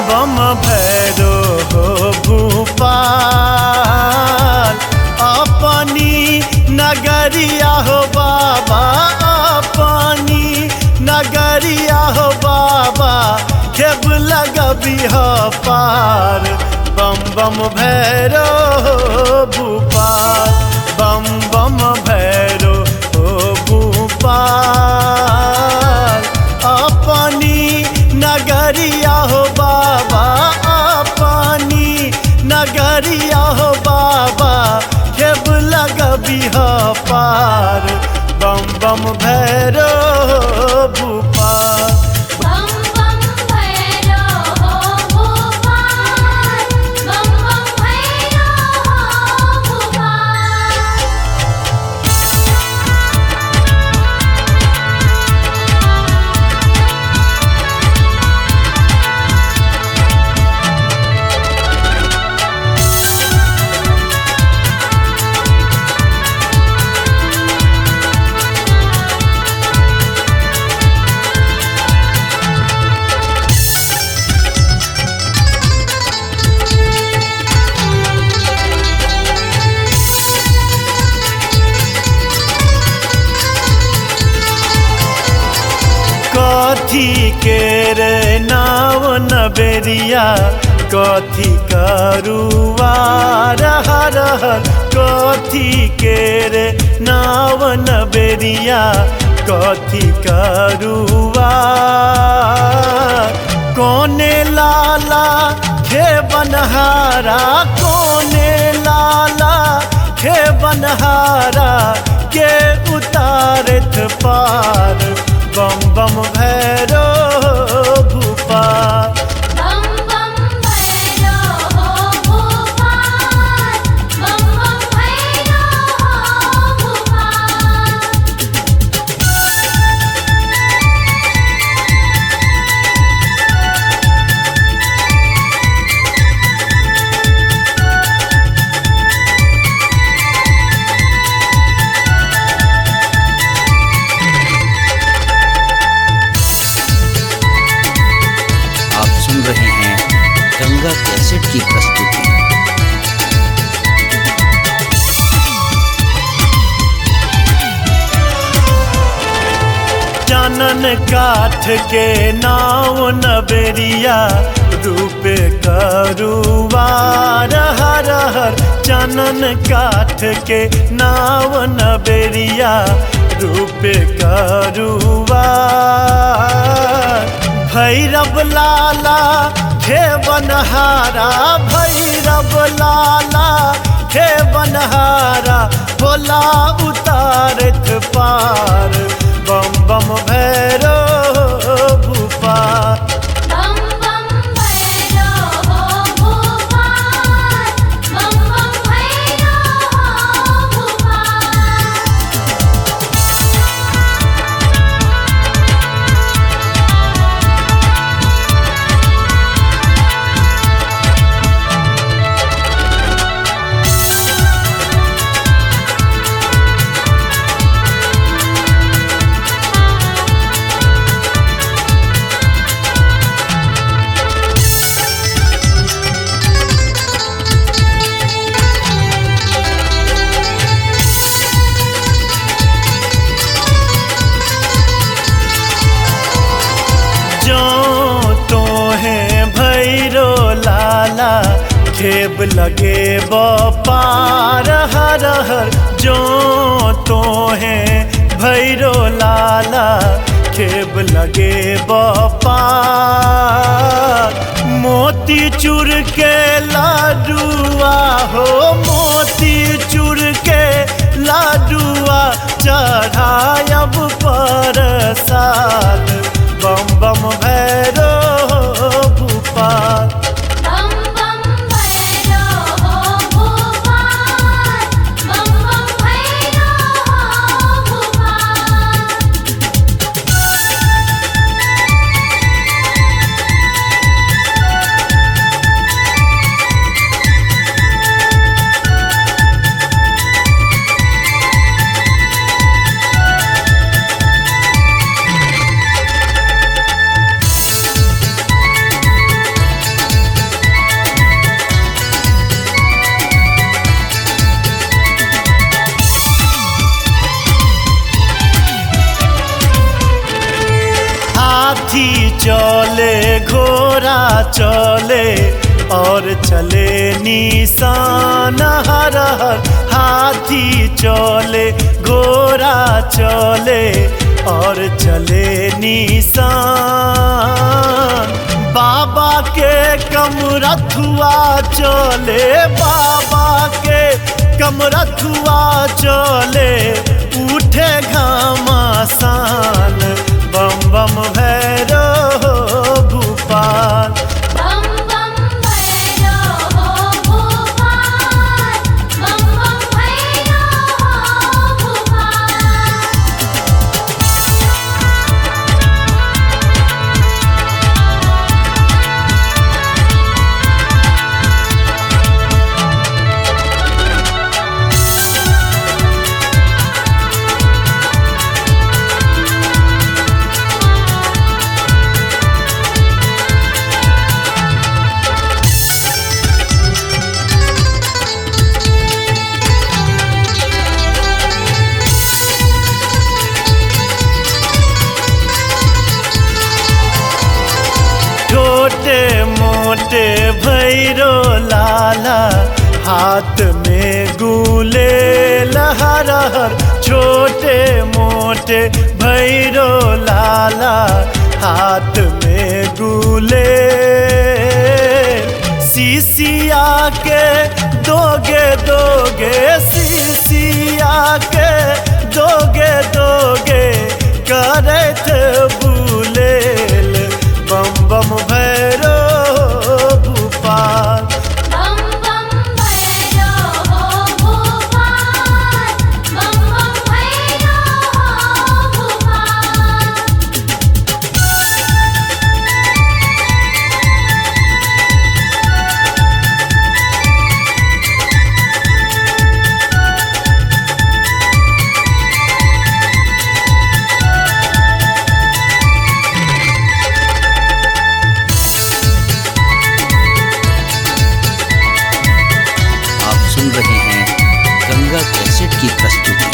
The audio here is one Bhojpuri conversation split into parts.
बम भैरो हो भूपाल अपनी नगरिया हो बाबा अपनी नगरिया हो बाबा खेब लगबी हो पार बम बम भैरो हो भूपाल बम बम भैरो हो भूपाल अपनी नगरिया हो बाबा अपनी नगरिया हो बाबा खेब लगबी हो पार बम बम भैरो भूपाल बम बम भैरो हो भोपाल बम बम भैरो हो भोपाल कथी के रे नाव नबेरिया कथी करुआ रह रहल कथी के रे नाव नबेरिया कथी करुआ कोने लाला खे बनहारा कोने लाला खे बनहारा के उतारत पार बम बम भैरो भूपाल बम बम भैरो हो भोपाल बम बम भैरो हो भोपाल आप सुन रहे हैं गंगा कैसेट की प्रस्तुति चानन काठ के नाव नबेरिया रूपे करुआ रह रहर चानन काठ के नाव नबेरिया रूपे करुआ भैरव लाला हे बनहारा भैरव लाला हे बनहारा भोला उतारत पार बम बम भैरो भूपाल बम बम भैरो हो भोपाल बम बम भैरो हो भोपाल जो तो है भैरो लाला खेब लगे पार हर हर जो तो है भैरो लाला खेब लगे पार मोती चूर के लाडुआ हो मोती चूर के लाडुआ चढ़ायब पर साल बम बम भैरो भूपाल बम बम भैरो हो भोपाल बम बम भैरो हो भोपाल चले घोड़ा चले और चले निशान हर हर हाथी चले घोड़ा चले और चले निशान बाबा के कमरथुआ चले बाबा के कमरथुआ चले उठे घमासान बम बम भैरो भूपाल बम बम भैरो हो भोपाल बम बम भैरो हो भोपाल छोटे मोटे भैरो लाला हाथ में गुले लहर हर छोटे मोटे भैरो लाला हाथ में गुले सीसिया के दोगे दोगे सीसिया के दोगे दोगे करत बुलेल बम बम भैरो भूपाल बम बम भैरो हो भोपाल बम बम भैरो हो भोपाल आप सुन रहे हैं गंगा कैसेट की प्रस्तुति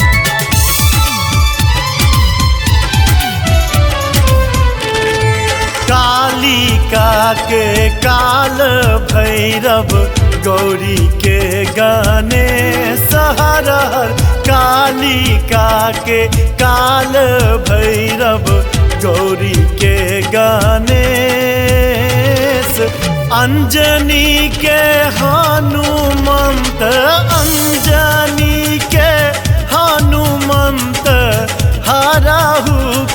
कालिका के काल भैरव गौरी के गाने सहरहर कालिका के काल भैरव गौरी के गाने अंजनी के हनुमंत अंजनी के हनुमंत हराहु